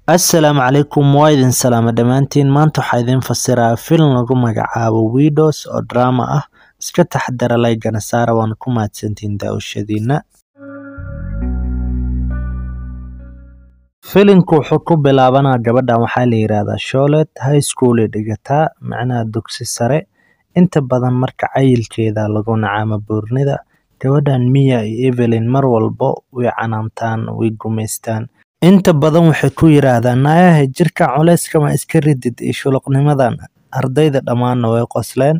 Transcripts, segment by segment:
Assalaamu calaykum waa idin salaama dhammaantiin maanta waxaa idin fasiraa filim lagu magacaabo Widows oo drama ah iska taxadara laygana saara waana ku mahadsantihiin daawashadiina filimku wuxuu ku bilaabanaa gabadhan waxaa la yiraahdaa Charlotte high school ay dhigataa macnaha dugsi sare inta badan marka cayilkeeda lagu nacaamo buurnida gabadhan Mia iyo Evelyn mar walbo way canaantaan way gumaystaan inta badan waxay ku yiraahdaan naayaha jirka culeyska ma iska ridid iyo shuluqnimadan ardayda dhammaanna way qosleen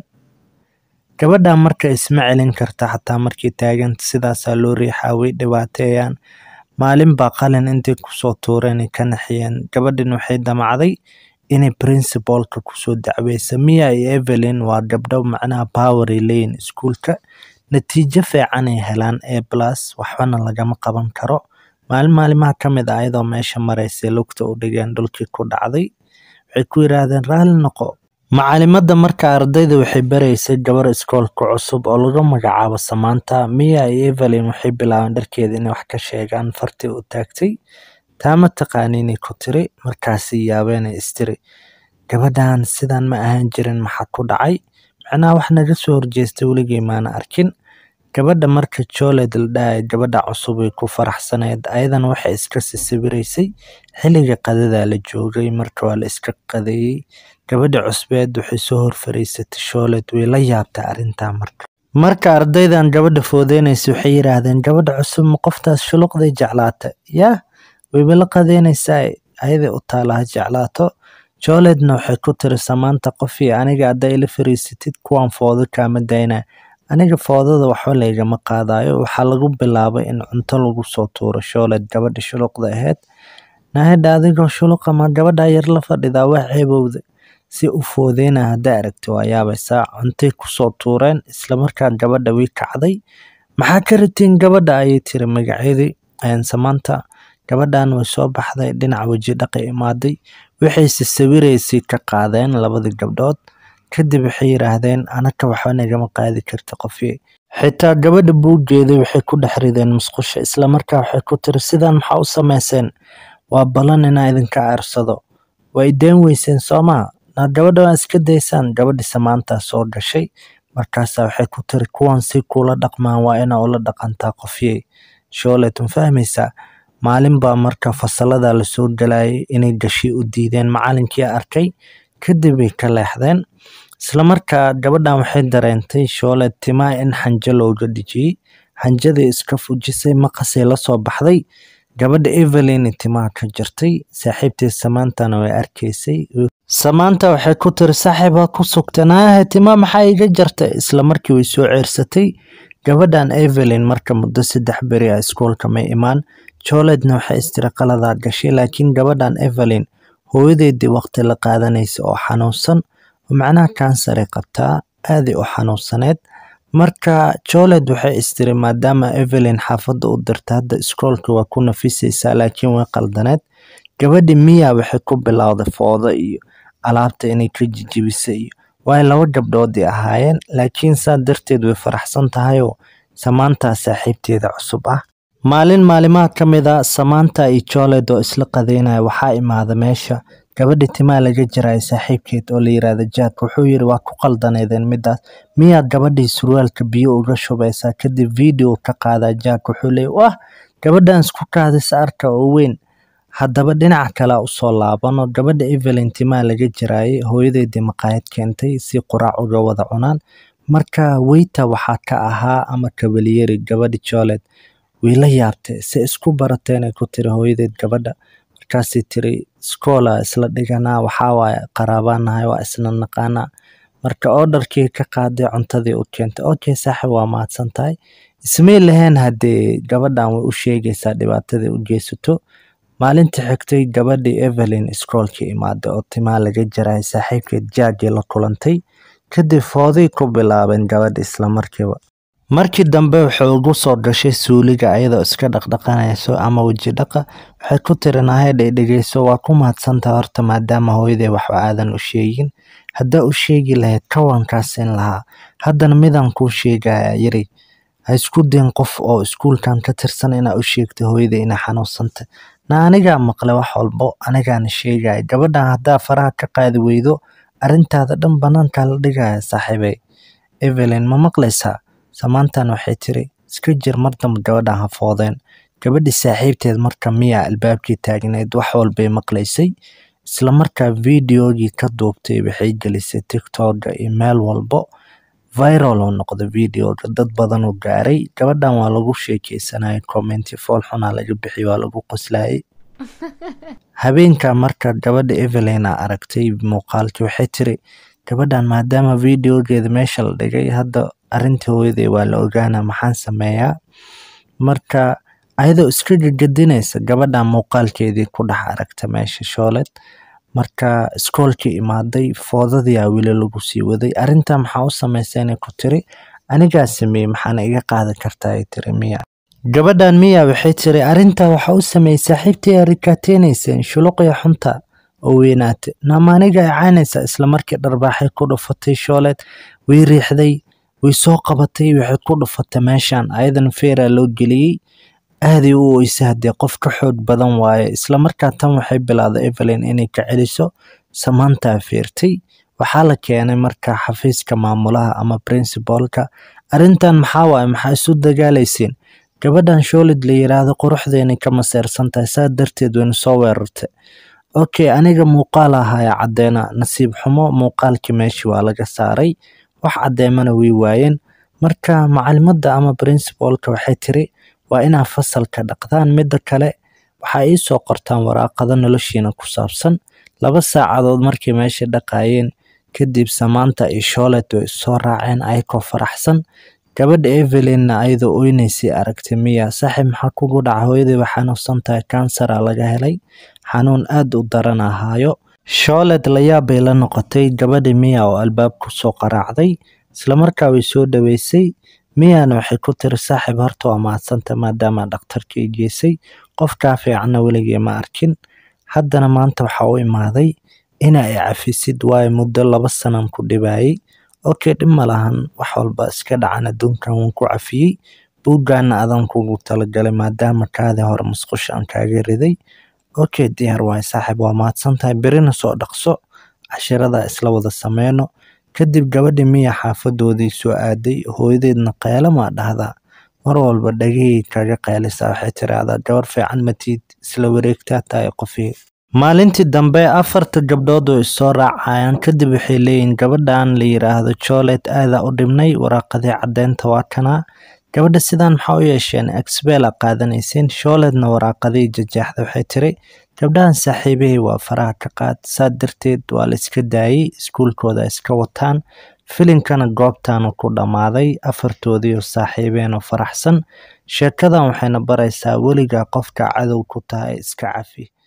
gabadhan marka isma celin karta xataa markay taaganta sidaasaa loo riixaa way dhibaateeyaan maalin baa qalin intay kusoo tuureen ay ka naxiyeen gabadhan waxay damacday inay principalka kusoo dacweysa Mia iyo Evelyn waa gabdho macnaha power ay leeyihiin iskuulka natiijo fiican ay helaan A plus waxbana lagama qaban karo maalin maalimaha ka mid ah ayadoo meesha maraysay lugta u dhigeen dhulkii ku dhacday waxay ku yiraahdeen raalli noqo macalimadda marka ardayda waxay baraysay gabar iskoolka cusub oo lagu magacaabo Samantha Mia iyo Evelyn waxay bilaabeen dharkeeda inay wax ka sheegaan fartii u taagtay taa ma taqaaniinay ku tiri markaasay yaabeen ay istiri gabadhan sidan ma ahaan jirin maxaa ku dhacay macnaha wax naga soo horjeestay weligay maana arkin gabadha marka Charlotte la dhahay gabadha cusub way ku faraxsaneed ayadana waxay iska sawiraysay xilliga qadada la joogay marka waa la iska qadeeyay gabadha cusbeed waxay soo hor fariisatay Charlotte way la yaabtay arrintaa marka marka ardaydan gabadha foodeynaysa waxay yiraahdeen gabadha cusub ma qoftaas shuluqday jeclaatay yaa wayba la qadeynaysaa ayaday u taalaha jeclaato Charlotte-na waxay ku tiri Samantha qofii aniga hadday ila fariisatid kuwan foodo kaama daynaa aniga foodada waxba laygama qaadayo waxaa lagu bilaabay in cunto lagu soo tuuro Charlotte gabadha shuluqda ahayd nahada adigoo shuluqa ma gabadha yar la fadhidaa wax ceebowda si u foodeyna haddaa aragti waa yaabaysaa cuntay kusoo tuureen isla markaa gabadha way kacday maxaa ka ratiin gabadha ayay tiri magaceedii Samantha gabadhan way soo baxday dhinac weji dhaqay imaaday waxayse sawiraysay ka qaadeen labadii gabdhood kadib waxay yiraahdeen anaka waxba nagama qaadi karta qofii xitaa gabadha buuggeeda waxay ku dhex rideen musqusha isla markaa waxay ku tiri sidan maxaa u samayseen waa ballan inaa idinka aarsado waa ideen weyseen soomaa na gabadha waa iska daysaan gabadhi Samantha soo gashay markaasaa waxay ku tiri kuwan si kula dhaqmaan waa inaa ula dhaqantaa qofiyey Charlotte ma fahmaysaa maalin baa marka fasalada lasoo galayay inay gashi u diideen macalinkii arkay kadib way ka leexdeen isla markaa gabadhan waxay dareentay Charlotte timaha in xanjo looga dhijiyey xanjadii iska fujisay maqasay la soo baxday gabadha Evelyn timaha ka jirtay saaxiibteed Samantha-na way arkaysay Samantha waxay ku tiri saaxiib ha ku sugtanaahe timaha maxaa iga jartay isla markii way soo ceersatay gabadhan Evelyn marka muddo saddex beri ah iskoolka may imaan Charlotte-na waxay istiri qaladaa gashay laakiin gabadhan Evelyn hooyadeedii waqti la qaadanaysa oo xanuunsan oo macnaha kansar ay qabtaa aaday u xanuunsaneed marka Charlotte waxay istiri maadaama Evelyn xaafadda u dirta hadda iskoolka waa ku nafisaysaa laakiin way qaldaneed gabadhi Mia waxay ku bilowday foodo iyo alaabta inay ka jijibisay iyo way laba gabdhoodii ahaayeen laakiin saa darteed way faraxsan tahayoo Samantha saaxiibteeda cusub ah maalin maalimaha ka mid ah Samantha iyo Charlotte oo isla qadeynaya waxaa imaada meesha gabadhi timaha laga jiraay saaxiibkeed oo la yiraahdo Jack wuxuu yiri waa ku qaldaneedeen midaas miyaad gabadhii surwaalka biyo uga shubaysaa kadib video ka qaadaa Jack wuxuu leeyahay wah gabadhan isku kaadisa arka oo weyn haddaba dhinaca kale usoo laabano gabadha Evelyn timaha laga jiraayay hooyadeedii maqaayad keentay si quraac uga wada cunaan marka waiter waxaa ka ahaa ama kabaliyeri gabadhi Charlotte way la yaabtay si isku barateen ay ku tiri hooyadeed gabadha markaasay tiri iskoola isla dhiganaa waxaa waaye qaraabanahay waa isna naqaanaa marka orderkii ka qaaday cuntadii u keentay okay saaxiib waa mahadsan tahay ismay lahayn haddee gabadhan way u sheegaysaa dhibaatadii u geysato maalintii xigtay gabadhii Evelyn iskoolkii imaaday oo timaha laga jaray saaxiibkeed Jack la kulantay kadib fooday ku bilaabeen gabadha isla markiiba markii dambe waxay ugu soo gashay suuliga ayadoo iska dhaqdhaqanayso ama weji dhaqa waxay ku tiri nahayda dhegeyso waa ku mahadsantahay horta maadaama hooyaday waxba aadan u sheegin haddaa u sheegi lahayd kawankaasin lahaa haddana midaan kuu sheegaya yiri ha isku dayin qof oo iskuulkan ka tirsan inaa u sheegtay hooyaday inay xanuunsantay na anigaa maqlay wax walbo anigaana sheegaya gabadhan haddaa faraha ka qaadi weydo arrintaada dhan banaankaa la dhigaya saaxiibey evelyn ma maqlaysaa samaantan waxay tiri iska jir mar damba gabadhan ha foodeen gabadhii saaxiibteed marka miya albaabkii taagneed wax walbay maqlaysay isla markaa videogii ka duubtay waxay gelisay tiktoka iyo meel walbo viral oo noqda videoga dad badan oo gaaray gabadhan waa lagu sheekeysanayay commenti fool xunaa laga bixiy waa lagu qoslayay habeenka marka gabadha evelyn a aragtay muuqaalkii waxay tiri gabadhan maadaama videogeeda meesha la dhigay hadda arrintii hooyaday waa la ogaana maxaan sameeyaa marka ayadoo iska gagadinaysa gabadhan muuqaalkeedii ku dhex aragta meesha shooled marka iskoolkii imaaday foodadiyaa weli lagu sii waday arrintaa maxaa u samaysa inay ku tiri anigaa sameeyey maxaana iga qaadan kartaa ay tiri miya gabadhan miya waxay tiri arrintaa waxaa u sameeyey saaxiibtii aa rikaateynaysa shuluqya xunta oo weynaate naama aniga icaanaysa isla markii dharbaaxay ku dhufatay shooled way riixday way soo qabatay waxay ku dhufatay meeshan ayadan feeraa loo geliyey aaday u oysay haddee qof ka xoog badan waaye isla markaa tan waxay bilowday evelyn inay ka celiso samaantaa feertay waxaa la keenay marka xafiiska maamulaha ama principalka arrintan maxaa waaye maxaa isu dagaalayseen gabadhan shoolid la yiraahdo quruxdeenay ka maseersan tahay saa darteed wayna soo weerartay okay aniga muuqaal ahaya caddeena nasiib xumo muuqaalkii meeshii waa laga saaray wax caddeemana way waayeen marka macalimadda ama principalka waxay tiri waa inaa fasalka dhaqdaan midda kale waxaa ii soo qortaan waraaqado noloshiina ku saabsan laba saacadood markay meesha dhaqaayeen kadib samaanta iyo shoolet way soo raaceen ayakoo faraxsan gabadha evelynna ayadoo oynaysay aragtay miya saaxiib maxaa kugu dhaca hooyaday waa xanuunsan tahay kansara laga helay xanuun aad u daran ahaayo shoolet layaab bay la noqotay gabadha miya oo albaab kusoo qaraacday islamarkaa way soo dhaweysay miyana waxay ku tiri saaxiib horta waa mahadsanta maadaama dhakhtarkii geysay qofkaa fiicanna weligay ma arkin haddana maanta waxaa u imaaday ina i cafisid waayo muddo laba sanan ku dhibayay okay dhib ma lahan wax walba iska dhacan adduunkan waan ku cafiyey buuggaana adan kugu talagalay maadaama kaadii hore musqusha aan kaaga riday okay diyaar waayo saaxiib waa mahadsan tahay berina soo dhaqso cashirada isla wada sameyno kadib gabadhi miya xaafadoodii soo aaday hooyadeedna qeylama dhahdaa mar walba dhagahey kaga qeylisaa waxay tiraahdaa gabar fiican matiid isla wareegtaa tahay qofii maalintii dambe afarta gabdhood oo issoo raacayaan kadib waxay leeyihin gabadhan la yiraahdo joolet aadaa u dhibnay waraaqadii caddeynta waa kanaa gabadha sidaan maxaa u yeesheen exbela qaadanayseen shooledna waraaqadii jajeexda waxay tiri gabdhahan saaxiibahey waa faraha ka qaad saa darteed waa la iska daayey iskuulkooda iska wataan filinkana goobtaanu ku dhammaaday afartoodiioo saaxiibeen oo faraxsan sheekadan waxayna baraysaa weligaa qofka cadow ku tahay iska cafi